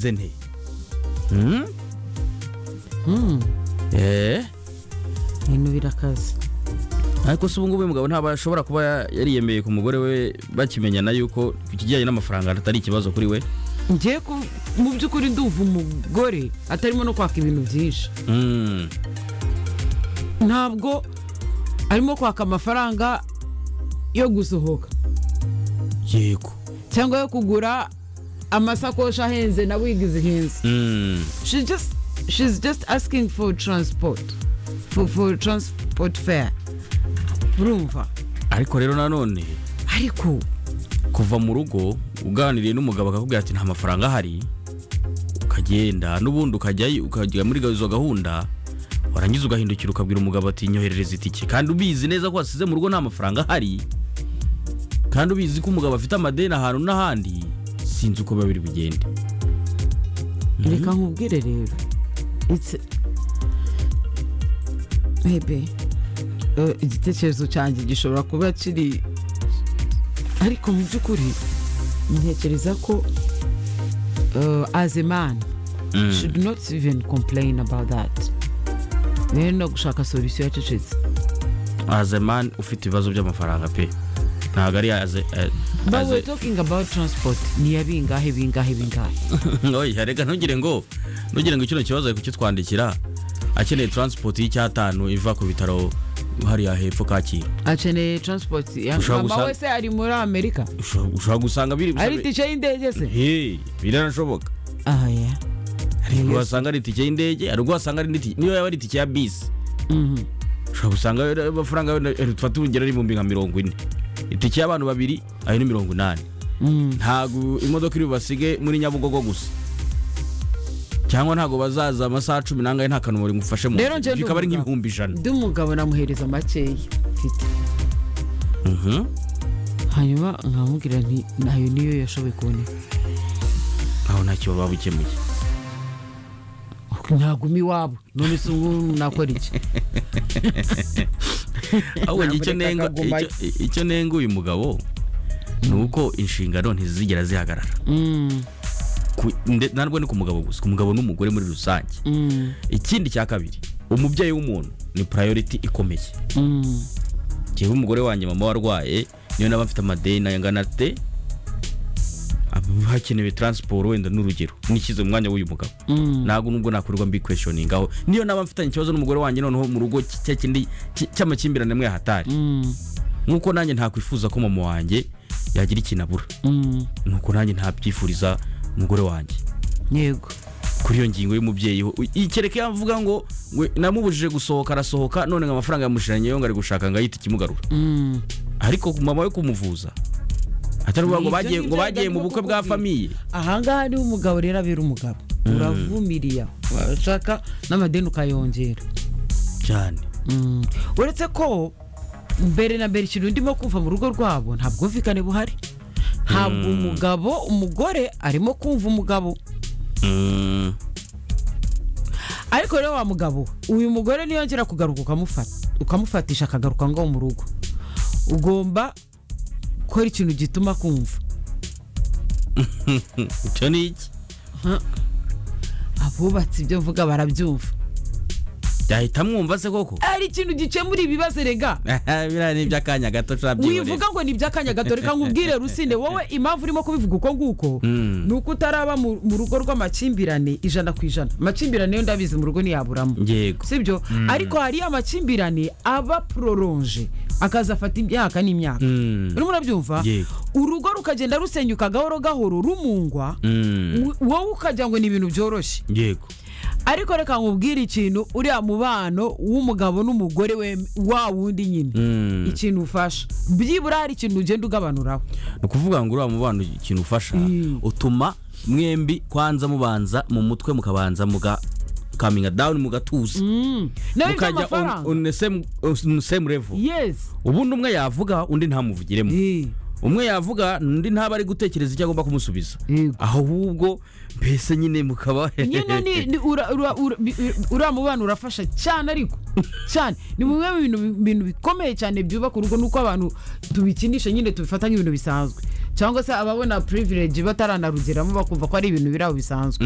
জেনি হুম eh ibintu birakaze ariko se ubu ngubu uyu mugabo ntabwo ashobora kuba yariyemeye ku mugore we bakimenyana yuko ku kijyanye n'amafaranga atari ikibazo kuri we ngiye ku- mu by'ukuri ndumva umugore atarimo no kwaka ibintu byinshi Mm. ntabwo arimo kwaka amafaranga yo gusohoka yego cyangwa yo kugura amasakoshi ahenze na wigi zihenze Mm. she just she's just asking for transport for, for transport fare urumva ariko rero nanone ariko kuva mu rugo uganiriye n'umugabo akakubwira ati nta mafaranga ahari ukagenda n'ubundi ukajyayo ukajya muri izo gahunda warangiza ugahindukira ukabwira umugabo ati nyoherereza itike kandi ubizi neza ko wasize mu rugo nta mafaranga ahari kandi ubizi ko umugabo afite amadeni ahantu n'ahandi sinzi uko biba biri bugende reka nkubwire rero It's- Maybe, eh, igitekerezo cyanjye gishobora kuba kiri ariko mu by'ukuri ntekereza ko eh, as a man should not even complain about that rero no gushaka solution yacecetse azemani ufite ibibazo by'amafaranga pe ntabwo ari aze eh, But aze- we're talking about transport ni ya bingahe bingahe bingahe oya reka ntugire ngo ntugire ngo kino kibazo ari kukitwandikira akeneye taransipoti y'icyatanu iva ku bitaro hariya hepfo kacyiru akeneye transport ya- Ushobora mama gusa- we se ari muri amerika Ushobora- ushobora gusanga biri ari tike y'indege se Hey, biranashoboka aha ya hari ubwo wasanga ari itike y'indege hari ubwo wasanga ari n'itike niyo yaba ari itike ya bisi Mhm. ushobora gusanga amafaranga fata urugero ari ibihumbi nka mirongo ine itike y'abantu babiri ayo ni mirongo inani Mm. ntabwo imodoka iri bubasige muri nyabugogo gusa cyangwa ntabwo bazaza amasaha cumi n'angahe nta kantu bari bufashe mu Rero ntoki. nje ndi bikaba ari umugabo. nk'ibihumbi ijana ndi umugabo namuhereza makeya mfite Mhm. hanyuma nkamubwira nti nayo niyo yashoboye kuboneka aho ntacyo baba bukemuye ntaguma iwabo none se ubu nakora iki ahubwo njye icyo Ntabwo reka nenga kaguma icyo- icyo nenga uyu mugabo ni uko inshingano ntizigera zihagarara Mm, Ku- nde- ntabwo ni ku mugabo gusa ku mugabo n'umugore muri rusange mm, ikindi cya kabiri umubyeyi w'umuntu ni purayoriti ikomeye mm. njyewe umugore wanjye mama warwaye niyo naba mfite amadeni angana ate Ab- hakenewe taransiporo wenda n'urugero nishyize mu mwanya w'uyu mugabo ntabwo nubwo nakorerwa mbi kweshoninga aho niyo naba mfitanye ikibazo n'umugore wanjye noneho mu rugo cy- cya kindi cy- cy'amakimbirane mwe hatari Mm, nk'uko nanjye ntakwifuza ko mama wanjye yagira ikintu abura mm. nuko nanjye ntabyifuriza umugore wanjye yego kuri iyo ngingo y'umubyeyi we ikereka iyo avuga ngo we namubujije gusohoka arasohoka none ngo amafaranga yamushiranye yo ngo ari gushaka ngo ayite ikimugarura Mm. ariko ku mama we kumuvuza atari ukuvuga ngo Ibyo bagiye ngibyo ngo bagiye mu ndimo bukwe bwa kukubwira. famiye ahangaha niho umugabo rero abera umugabo uravumiriya washaka n'amadeni ukayongera cyane Mm. uretse ko mbere na mbere ikintu ndimo kumva mu rugo rwabo nta bwumvikane buhari ntabwo umugabo umugore arimo kumva umugabo Mm, ariko rero wa mugabo uyu mugore niyongera kugaruka ukamufata ukamufatisha akagaruka ngo mu rugo ugomba gukora ikintu gituma kumva icyo ni iki abubatse ibyo mvuga barabyumva yahita amwumva se koko ari ikintu gikemura ibibazo rega biriya ni iby'akanya gato wivuga ushobora ngo ni iby'akanya gato reka nkubwire rusine wowe impamvu urimo kubivuga uko nguko Mm. ni uko utaraba mu mu rugo rw'amakimbirane ijana ku ijana amakimbirane yo ndabizi mu rugo ntiyaburamo yego sibyo ariko hari amakimbirane aba pororonje akaza afata imyaka n'imyaka Mm. urimo urabyumva Yego. urugo rukagenda rusenyuka gahoro gahoro rumungwa Mm. wo- wowe ukagira ngo ni ibintu byoroshye yego ariko reka nkubwire ikintu uriya mubano w'umugabo n'umugore we wa wundi nyine Mm. ikintu ufasha byibura hari ikintu ugenda ugabanuraho ni ukuvuga ngo uriya mubano ikintu ufasha Mm. utuma mwembi kwanza mubanza mu mutwe mukabanza muga kaminga dawuni mugatuza nawe mukajya on- by'amafaranga on the same- on the same level yesi ubundi umwe yavuga undi ntamuvugiremo Eh, umwe yavuga undi ntaba ari gutekereza icyo agomba kumusubiza Yego. ahubwo mbese nyine mukaba nyine ni- ni ura- ura- ura- bi- uriya mubano urafasha cyane ariko cyane ni bimwe mu bintu bintu bikomeye cyane byubaka urugo nuko abantu tubikinisha nyine tubifata nk'ibintu bisanzwe cyangwa se ababona purivilege bataranarugiramo bakumva ko ari ibintu birabo bisanzwe